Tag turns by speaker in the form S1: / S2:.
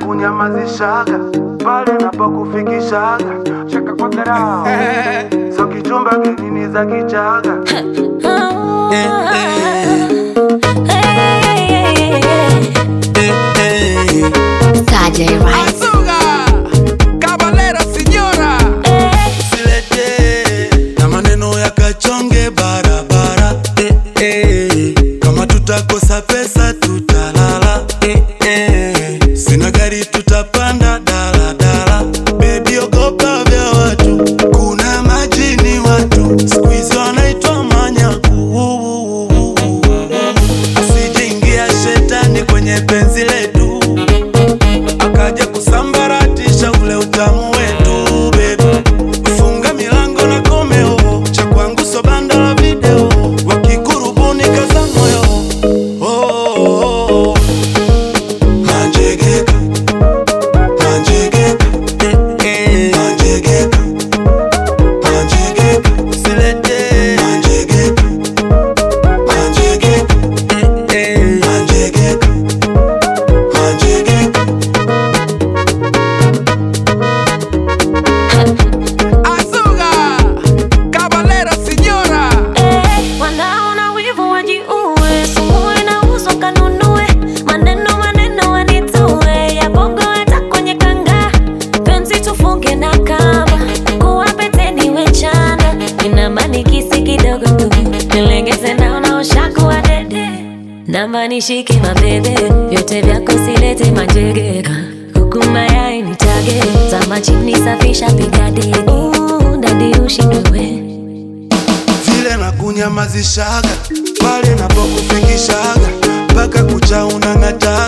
S1: nakunyamazishaga pale napokufikishaga chaka kwa dharau so kichumba kinini za kichaga
S2: Saturday Rice.
S3: Azuga, Caballero, señora.
S4: Usilete na maneno ya kachonge barabara eh, eh. Kama tutakosa pesa tutalala eh, eh. Sina gari tutapanda daladala Baby ogopa vya watu kuna majini watu siku hizi wanaitwa manyaku Asijeingia shetani kwenye penzi letu akaja kusambaratisha ule utamu wetu baby. Funga milango na komeo, cha kwangu so banda la video, wakikurubuni kaza moyo oh, oh, oh. Manjegeka, manjegeka, eh, eh. Manjegeka, manjegeka, usilete manjegeka, manjegeka, eh, eh. Manjegeka, manjegeka.
S3: Azuga, Caballero, señora.
S5: Wanaona wivu wajiue, sumu inauzwa kanunue, maneno maneno wanitue, ya bongo hata kwenye kanga, penzi tufunge na kamba, kuwa peteni wechana, ina manikisi kidogo tu, nilengeze naona ushakuwa dede, namba nishike mabebe, vyote vyako silete manjegeka, kuku mayai nitage, zama chini safisha piga deni, Uh, dadi ushindwe we
S4: vile na kunyamazishaga pale napokufikishaga mpaka kucha unang'ata